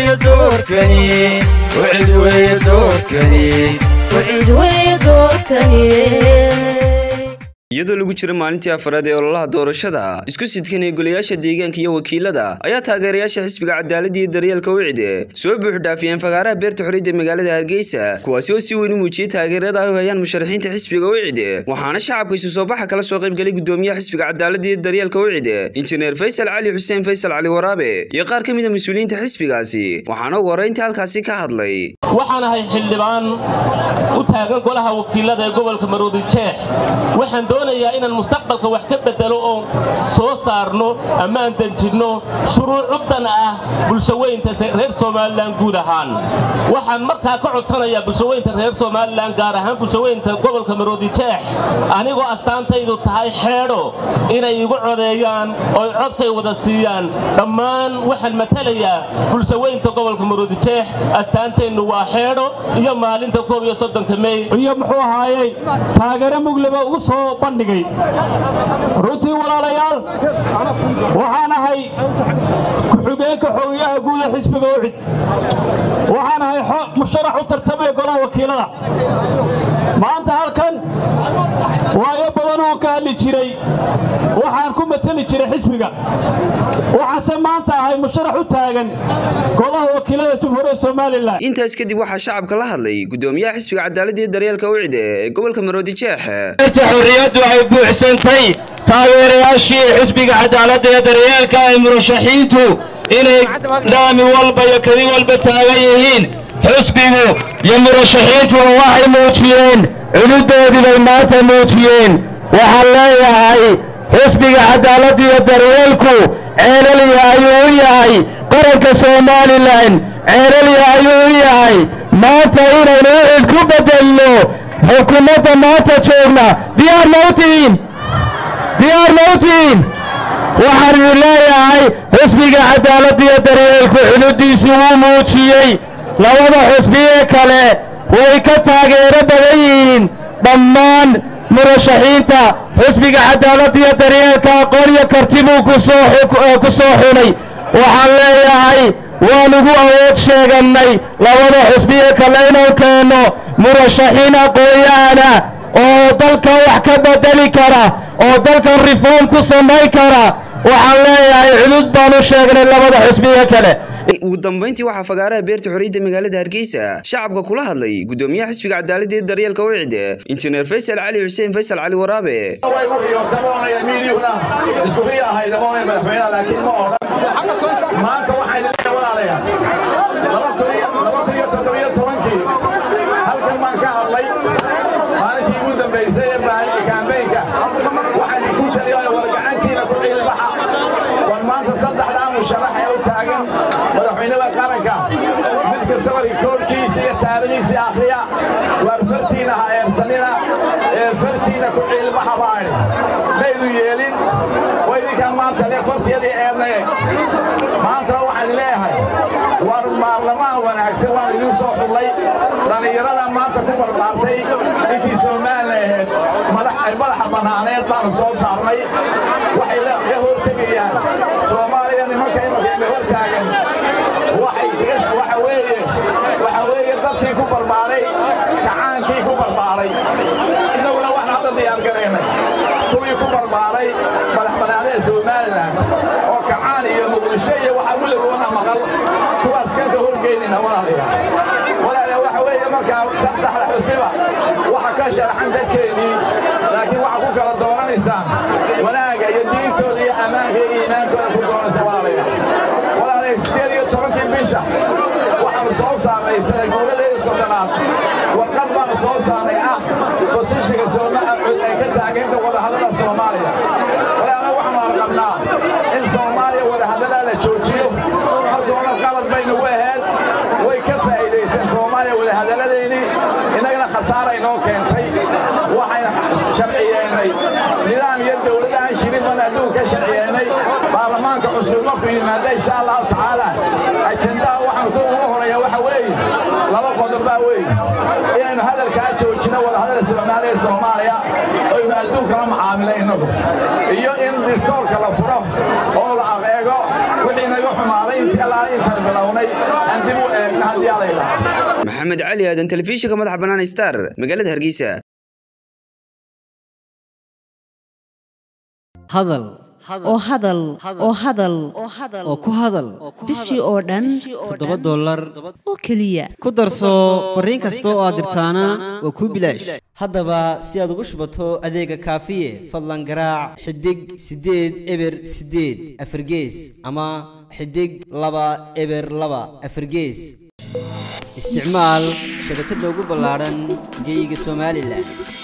weeye doorkani wacid weeye doorkani wacid weeye doorkani iyadoo lagu jira maalintii afaraad ee ololaha doorashada isku sidkan ee golayaasha deegaanka iyo wakiilada ayaa taageerayaasha xisbiga cadaaladda iyo daryeelka wicde soo buuxdhaafiyeen fagaaraha beerta xorriyadda magaalada hargeysa kuwaasi oo si weyn u muujiyey taageerada ay u hayaan musharaxiinta xisbiga wicde waxaana shacabka isu soo baxa kala soo qaybgalay gudoomiyaha xisbiga cadaaladda iyo daryeelka wicde injineer faysal cali xuseen faysal cali waraabe iyo qaar ka mida mas-uuliyiinta xisbigaasi waxaana ugu horreyntii halkaasi ka hadlay waxaan ahay xildhibaan u taagan golaha wakiilada ee gobolka maroodi jeex waxaan doonayaa inaan mustaqbalka wax ka bedelo oo soo saarno ama aan danjinno shuruucuddan ah bulshaweynta reer somalilan guud ahaan waxaan markaa ka codsanayaa bulshaweynta reer somalilan gaar ahaan bulshaweynta gobolka maroodi jeex anigoo astaantaydu tahay xeedho inay igu codeeyaan ooy codkay wada siiyaan dhammaan waxaan matalayaa bulshaweynta gobolka maroodi jeex astaanteennu waa xeedho iyo maalinta koob iyo soddonka mey iyo muxuu ahaayey taageero mugleba ugu soo bandhigay runtii walaalayaal waxaan ahay ku-xigeenka xogayaha guuda xisbiga ucid waxaan ahay musharax u tartamaya golaha wakiilada maanta halkan waayo badan oo ka hadli jiray waxaan ku mateli jiray xisbiga waxaase maanta ahay musharax u taagan golaha wakiilada jumhuuriyadda somalilan intaas kadib waxaa shacabka la hadlay gudoomiyaha xisbiga cadaaladda iyo daryeelka wicde ee gobolka maroodi jeex beerta xorriyaddu ay buuxsantay taageerayaashii xisbiga cadaaladda iyo daryeelka ay murashaxiintu inay dhaami walba iyo keli walba taagan yihiin xisbigu iyo murashaxiintuba waxay muujiyeen cududoodii bay maanta muujiyeen waxaan leeyahay xisbiga cadaaladda iyo daryeelku ceelaliya ayuu u yahay qaranka somalilan ceelaliya ayuu u yahay maanta inaynu ucid ku beddelno xukuumadda maanta joogna diyaar ma u tihiin diyaar ma u tihiin waxaan idin leeyahay xisbiga cadaaladda iyo daryeelku xuduuddiisii wuu muujiyey labada xusbiyee kale way ka taageero badan yihiin dhammaan murashaxiinta xisbiga cadaaladda iyo daryeelka aqoon iyo karti buu ku soo xunay waxaan leeyahay waan ugu awood sheegannay labada xusbiye kale inuu keenno murashaxiin aqoon-yahana oo dalkan wax ka bedeli kara oo dalkan reform ku samayn kara waxaan leeyahay cudud baan u sheegnay labada xusbiye kale ugu dambayntii waxaa fagaaraha beerta xorriyadda magaalada hargeysa shacabka kula hadlay gudoomiyaha xisbiga cadaaladda iyo daryeelka wicde injineer faysal cali xuseen faysal cali waraabe maanta waxay leedahay walaalayaal halkan baan ka hadlay maalintii ugu dambaysay ee kaambeynka waxaan ku taliyaa war gacantiina ku ciilbaxa war maanta saddexdaa musharax ee u taagan madaxweynada qaranka mid kastaba rikoorkiisa iyo taariikhiisa akhriya waar fartiina ha eersanina ee fartiina ku ciilbaxa baan maydu yeelin way idinkaan maanta le fartiyadii eednaye maanta waxaan leeyahay war baarlamaan wanaagsan waan idin soo xullay dhallinyarada maanta ku barbaartay intii somalilan ahayd ay madaxa bannaaneed baanu soo saarnay waxay ka hortegayaan soomaaliya nimanka imanka hor taagan waxa weeye waxa weeye dadkii ku barbaaray kacaankii ku barbaaray innaguna waxaan hadda diyaargaraynay kuwii ku barbaaray madax bannaanada somalilan oo kacaan iyo muqdisho iyo waxaa weligoona maqal kuwaas kanka horgeynina walaalayaal walaalayaal waxa weeye markaa saddexda xusbiba waxa ka sharaxan dadkeennii laakiin waxa ku kala doonanaysaan wanaaga iyo diintooda iyo ammaanka iyo iimaankooda ku doonaysa walaalayaal walaalayaal sideed iyo tobankii bisha waxaanu soo saarnay sanaguuladeeda soddonaad warqad baanu soo saarnay ah bosishiga soomacud ay ka taageenta wadahadada soomaaliya walaala waxaanu arqabnaa in soomaaliya wadahadalaa la joojiyo halkoona qalad baynagu ahayd way ka faa'iidaysteen soomaaliya wadahadaladeennii innagana khasaaray noo keentay waxayna sharciyeennay nidaam iyo dowlad aan shirin baan adduunka sharciyeennay baarlamaanka cusub markuu yimaada insha allahu tacaala ajendaha waxaan ku ugu horeeya waxa weeye laba qodob baa weeye inaynu hadalkaa joojino wadahadal soomaaliya soomaaliya oynu adduunkala macaamilayno iyo in distoorka la furo oo la adeego wixii naga xumaaday intii allaala intaan bilowna qabannay aan dib u eegna haddii alay lahaa maxamed cali aadan telefishinka madaxa bannaan star magaalada hargeysa hadal oo hadal oo hadal oo ku hadal bishii oo dhan toddoba dollar oo keliya ku darso fariin kasta oo aad dirtaana waa kuu bilaash haddaba si aad ugu shubato adeega kaafiye fadlan garaac xidig siddeed eber siddeed afargees ama xidig laba eber laba afargees isticmaal shabakadda ugu ballaadhan geyga somalilan